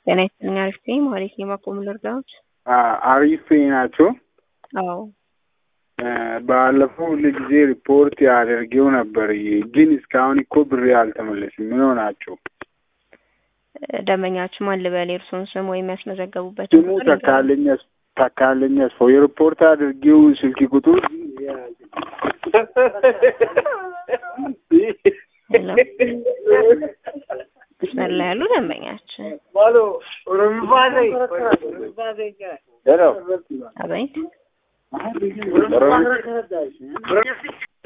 ጤና ይስጥልኝ። አሪፍ ነኝ። ማለት የማቆም ልርዳዎች? አሪፍ ናቸው። አዎ ባለፈው ሁሉ ጊዜ ሪፖርት ያደርገው ነበር፣ ግን እስካሁን እኮ ብሬ አልተመለስም። ምን ሆናቸው? ደንበኛችሁ ማን ልበል? የእርስዎን ስም ወይም ያስመዘገቡበት ስሙ ተካለኝ ተካለኝ አስፋው። የሪፖርት አድርጌው ስልክ ቁጥር መስመር ላይ ያሉ ደንበኛችን አቤት